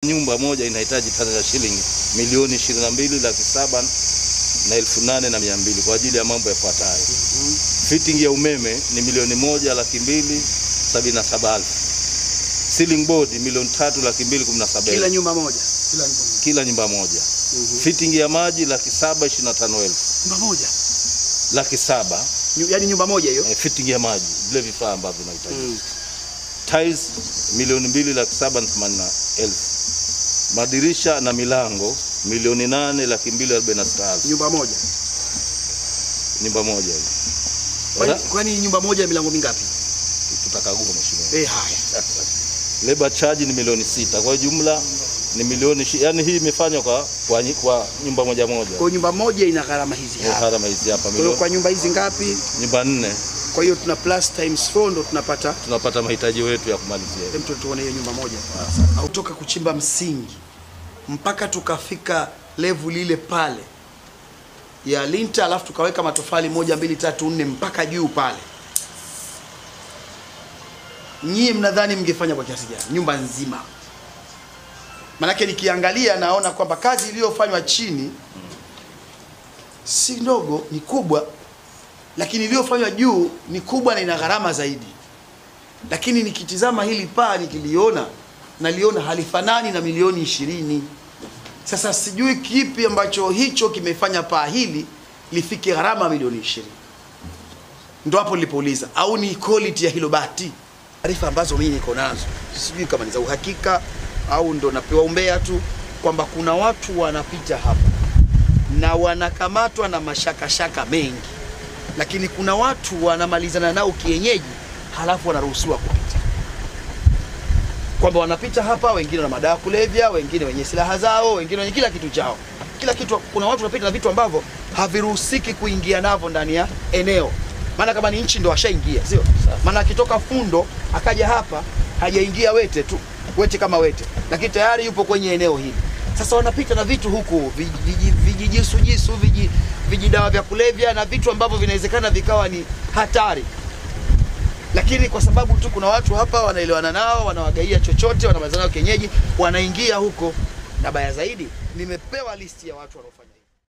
Nyumba moja inahitaji tani ya shilingi milioni ishirini na mbili laki saba na elfu nane na mia mbili kwa ajili ya mambo yafuatayo. Fitting ya umeme ni milioni moja laki mbili sabini na saba elfu. Ceiling board milioni tatu laki mbili kumi na saba Kila elfu. nyumba moja. Kila nyumba moja. Fitting ya maji laki saba ishirini na tano elfu. Nyumba moja. Laki saba Nyu- Yaani nyumba moja hiyo. eh, fitting ya maji vile vifaa ambavyo vinahitaji. Mm. Tiles milioni mbili laki saba na themanini na elfu. Madirisha na milango milioni nane laki mbili arobaini na sita elfu. Nyumba moja. Nyumba moja hiyo. Kwani, Ra- kwani nyumba moja ya milango mingapi? Tutakagua mheshimiwa. Eh, haya. Labor charge ni milioni sita. Kwa hiyo jumla ni milioni shi, yani hii imefanywa kwa, kwa, nyi- kwa nyumba moja moja. Kwa hiyo nyumba moja ina gharama hizi Kwa hapa. gharama hizi hapa Kwa hiyo milioni kwa nyumba hizi ngapi? nyumba nne Kwa hiyo tuna plus times 4 ndo tunapata tunapata mahitaji yetu ya kumalizia. Hem, tu- tuone hiyo nyumba moja. Au toka kuchimba msingi mpaka tukafika level ile pale ya linta, alafu tukaweka matofali moja mbili tatu nne mpaka juu pale. Nyie mnadhani mngefanya kwa kiasi gani nyumba nzima? Manake nikiangalia naona kwamba kazi iliyofanywa chini si ndogo, ni kubwa, lakini iliyofanywa juu ni kubwa na ina gharama zaidi lakini nikitizama hili paa nikiliona naliona halifanani na milioni ishirini. Sasa sijui kipi ambacho hicho kimefanya paa hili lifike gharama milioni ishirini. Ndo hapo nilipouliza, au ni quality ya hilo bati? Taarifa ambazo mimi niko nazo sijui kama ni za uhakika au ndo napewa umbea tu, kwamba kuna watu wanapita hapa na wanakamatwa na mashakashaka mengi, lakini kuna watu wanamalizana nao kienyeji, halafu wanaruhusiwa kupita, kwamba wanapita hapa, wengine na madawa ya kulevya, wengine wenye silaha zao, wengine wenye kila kitu chao, kila kitu. Kuna watu wanapita na vitu ambavyo haviruhusiki kuingia navyo ndani ya eneo, maana kama ni nchi ndo washaingia, sio? Maana akitoka Fundo akaja hapa hajaingia Wete tu, Wete kama Wete, lakini tayari yupo kwenye eneo hili. Sasa wanapita na vitu huku viji- vijijisujisu viji, vijidawa vya kulevya na vitu ambavyo vinawezekana vikawa ni hatari lakini kwa sababu tu kuna watu hapa wanaelewana nao, wanawagaia chochote, wanamalizana nao kienyeji, wanaingia huko. Na baya zaidi, nimepewa listi ya watu wanaofanya hivi.